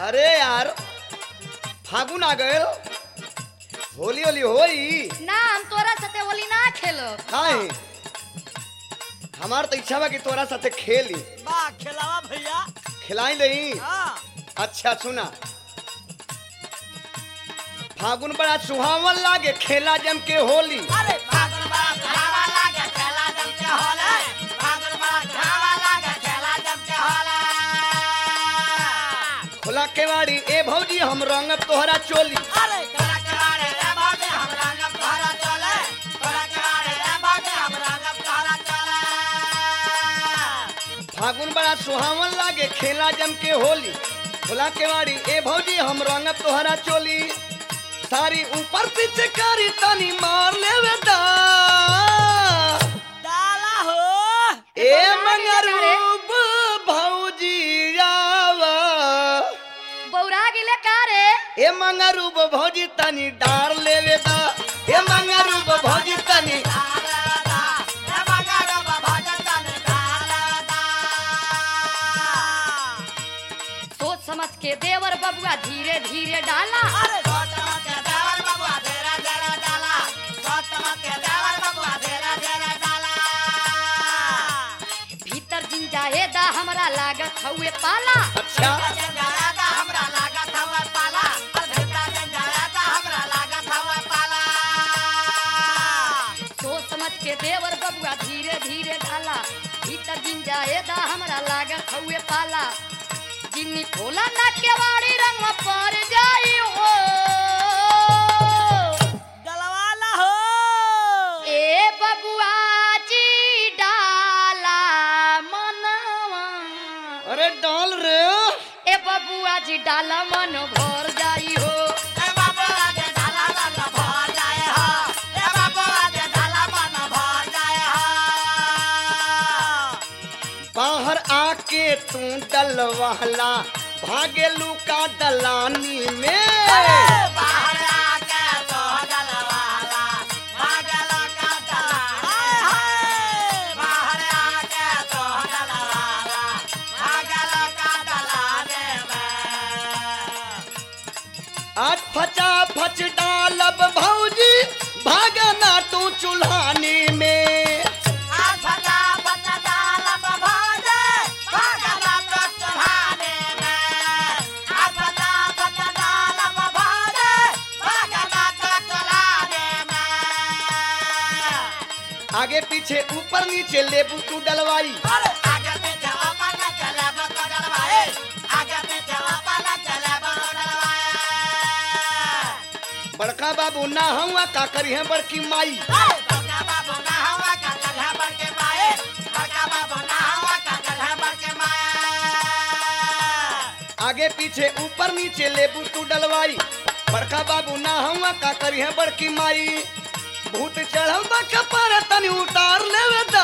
अरे यार फागुन आ गए होली होली होई ना हम तोरा साथे होली ना खेलो काहे हमार तो इच्छा बा कि तोरा साथे खेली बा खिलावा भैया खिलाई दही हाँ अच्छा सुना फागुन बड़ा सुहावन लागे खेला जम के होली अरे फागुन बड़ा खिलावा लागे खेला जम के होले फागुन बड़ा खिलावा लागे खेला जम के होले खुला केवाड़ी ए भौजी हम रंग तोहरा चोली अरे करा करारे रे बाजे हम रंग तोहरा चले करा करारे रे बाजे हम रंग तोहरा चले फागुन बड़ा सुहावन लागे खेला जम के होली खुला केवाड़ी ए भौजी हम रंग तोहरा चोली सारी ऊपर पीछे करी तनी मार लेवे दा डाला हो ए मंगरूप भौजी आवा बौरा गिले का रे ए मंगरूप भौजी तनी डार लेवे दा ए मंगरूप भौजी तनी डाला रे मगर बाबा जन डाला सोच समझ के देवर बबुआ धीरे धीरे डाला अरे गौतम के देवर बबुआ तेरा तेरा डाला गौतम के देवर बबुआ तेरा तेरा डाला भीतर जिन जाए दा हमरा लागत हउए पाला अच्छा जंजारा हमरा लागत हवा पाला अरे जंजारा हमरा लागत हवा पाला सोच समझ के देवर बबुआ धीरे धीरे डाला भीतर जिन जाए दा हमरा लागत हउए पाला जिन्नी खोला ना केवाड़ी रंग पर जाई हो डलवाला हो ए बबुआ जी डाला मनवा अरे डाल रे ए बबुआ जी डाला मन भर जाई हो ए बाबा के डाला मन भर जाए हो ए बाबा के डाला मन भर जाए हो बाहर आके तू डलवाला भागे लुका दलानी में बाहर आके तो डलवाला भागलो का डला हाय हाय बाहर आके तो डलवाला भागलो का डलाने में आज फचा फच डालब भौजी भागना तू चूल्हानी में आज फटा फटा डालब भौजे भागलो तो चुल्हाने में आज फटा फटा डालब भौजे भागलो तो चुल्हाने में आगे पीछे ऊपर नीचे लेबू तू डलवाई अरे आगे पीछे अपन चले बतो डलवाए आगे पीछे अपन चले बतो डलवाए बड़का बाबू ना हुआ का करी है बड़की माई अरे बड़का बाबू ना हवा का कल्हा बढ़ के माए बड़का बाबू ना हवा का कल्हा बढ़ के माए आगे पीछे ऊपर नीचे लेबू तू डलवाई बड़का बाबू ना हुआ का करी है बड़की माई भूत चढ़ल बा कपर तनी उतार लेवे दा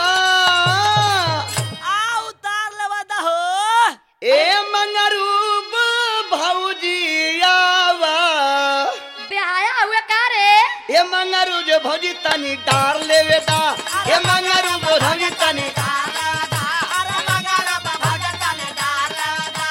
आ उतार लेवा दहो ए मंगरूब भौजी आवा बेहाया हुए का रे ए मंगरू जो भौजी तनी डार लेवे दा ए मंगरू जो भौजी तनी डाल लेवा दा अरे मगर बाबा जतन डाल लेवा दा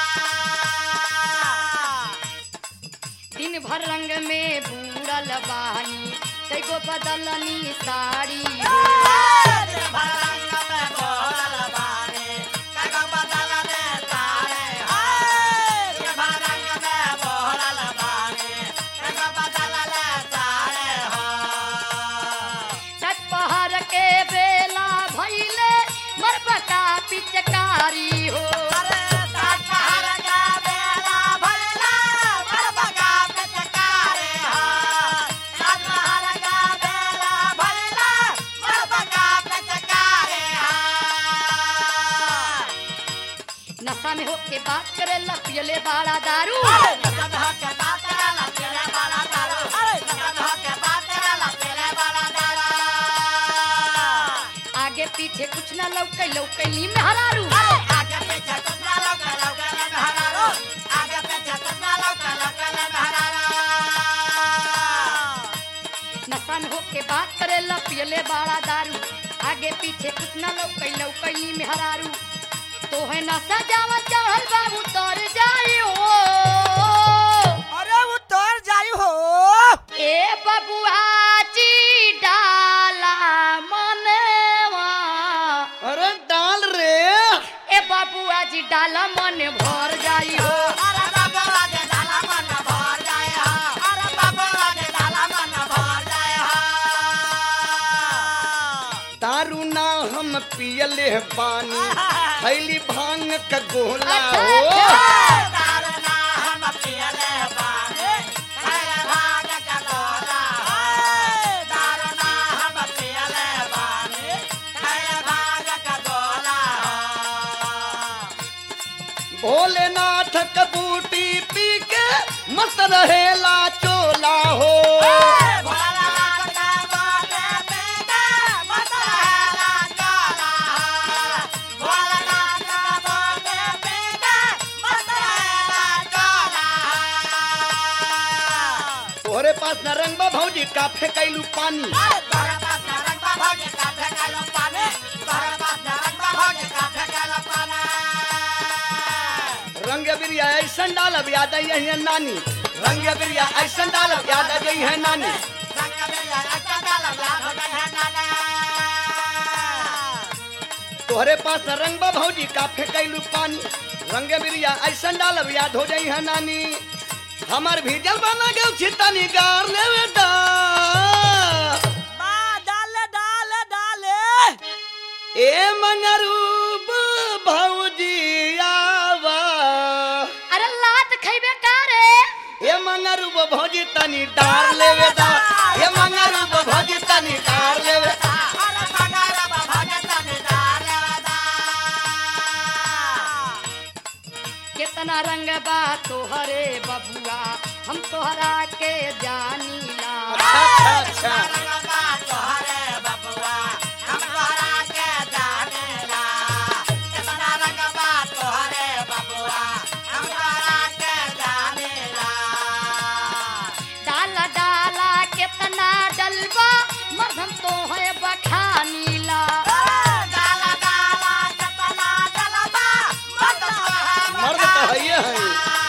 दिन भर रंग में बूढ़ल बानी कईगो बदलनी साड़ी हो तेरे भरंग में बोलल बारे कगो बदल दे तारे हाय तेरे भरंग में बोलल बारे कगो बदल दे तारे हो छठ पहर के बेला भइले मरबका पिचकारी हो अरे सात पहर का बेला भैला बरबका पिचकारे हो सात पहर का बेला भैला बरबका पिचकारे हो नशा में होके बात करे पियले बाड़ा दारू अरे नकद हक बात करला तेरे बाला दारू अरे नकद हक बात करला तेरे बाला दारू आगे पीछे कुछ न लौकै लौकैली में हरारू अरे आगे पीछे कुतना लोग लोग ले हरारो आगे पीछे कुतना लोग लोग ले हरारो नशा में होके बात करे पियले बाड़ा दारू आगे पीछे कुछ न लौकै लौकैली में हरारू तो है नशा जावा चढ़ल बाबू तर जाई हो ए बबुआची डाला मनवा अरे डाल रे ए बबुआजी डाला मन भर जाई हो अरे बाबा के डाला मन भर जाए हा अरे बाबा के डाला मन भर जाए हा दारू ना हम पियले बानी खैली भांग का गोला अच्छा, हो अच्छा। दारू ना हम पियले बानी खैले भाग का गोला है दारू ना हम पियले बानी खैले भाग का गोला भोलेनाथ का बूटी पी के मस्त रहेला चोला हो तोहरे पास न रंग बा भौजी का फेंकैलू पानी रंग बिरिया ऐसन डालब याद आई है नानी रंग बिरिया ऐसन डालब याद आ गई है नानी तोहरे पास न रंग बा भौजी का फेंकैलू पानी रंग बिरिया ऐसन डालब याद हो जाई है नानी हमर भीजल बना गयो छितनी गार लेवे दा ए मंगरूब भौजी आवा अरे लात खैबे का रे ए मंगरूब भौजी तनी डार लेवे दा ए मंगरूब भौजी तनी डार लेवे कितना रंग बा तोहरे बबुआ हम तोहरा के जानीला अच्छा अच्छा अच्छा डाला डाला कितना डलबा मरधम तो है बखानीला मर्द तो हइये हई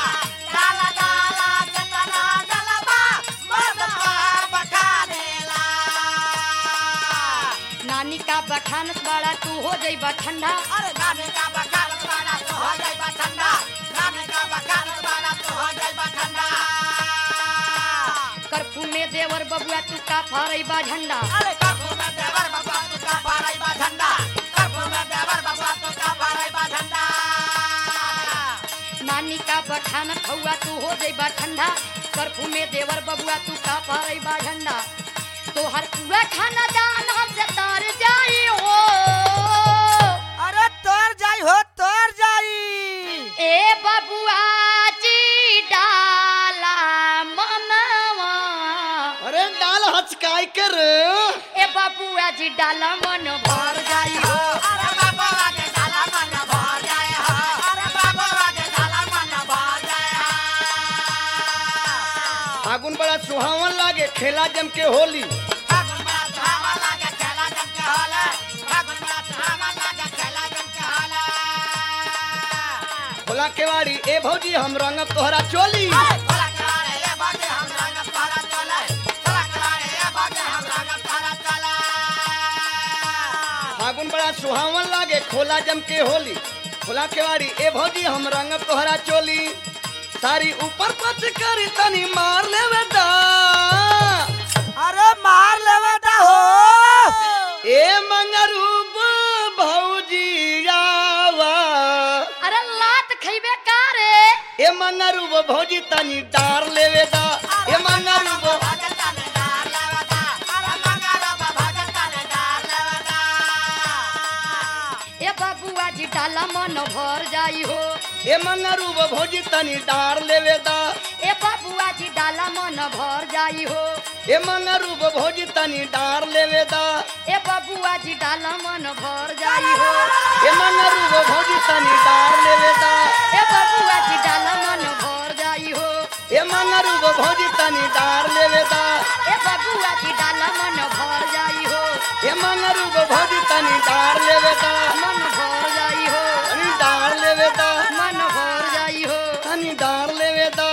नानी का बखानत बड़ा तू हो जाइबा ठंडा अरे नानी का बखान बाना तो हो जाइबा ठंडा नानी का बखान बाना तो हो जाइबा ठंडा करफू में देवर बबुआ तू का फरैबा झंडा अरे काकू में देवर बाबा तू का फाराई बा झंडा काकू में देवर बाबा तू का फाराई बा झंडा नानी का बखानत हौआ तू हो जाइबा ठंडा करफू में देवर बबुआ तू का फरैबा झंडा तोहर पूरा खाना दान हमसे तर जाई हो अरे तोर जाई हो तोर जाई ए बबुआ जी डाला मनवा अरे डाल हचकाई कर ए बबुआ जी डाला मन भर जाई हो अरे बाबा के डाला मन भर जाए हा अरे बाबा के डाला मन भर जाए हा फागुन बड़ा सुहावन लागे खेला जम के होली फागुन बड़ा सुहावा लागे खेला जम के होला फागुन बड़ा सुहावा लागे खेला जम के होला भोला केवाड़ी ए भौजी हम रंगब तोहरा चोली भोला करारे ये बाजे हम रंग तारा चले भोला करारे ये बाजे हम रंग तारा चले फागुन बड़ा सुहावन लागे खोला जम के होली भोला केवाड़ी ए भौजी हम रंगब तोहरा चोली सारी ऊपर पच करी तनी मार लेवे दा अरे मार लेवे दा हो ए मंगरूब भौजी आवा अरे लात खैबे का रे ए मंगरूब भौजी तनी डार लेवे दा ए मंगरूब भगत ने डार लेवे दा अरे मंगारा भगत ने डार लेवे दा ए बबुआ जी डाला मन भर जाई हो ए मंगरूब भौजी तनी डार लेवे दा ए बबुआ जी डाला मन भर जाई हो ए मंगरूब भौजी तनी डार लेवे दा ए बबुआ जी डाला मन भर जाई हो ए मंगरूब भौजी तनी डार लेवे दा ए बबुआ जी डाला मन भर जाई हो ए मंगरूब भौजी तनी डार लेवे दा ए बबुआ जी डाला मन भर जाई हो ए मंगरूब भौजी तनी डार लेवे दा मन भर जाई हो तनी डार लेवे दा मन भर जाई हो तनी डार लेवे दा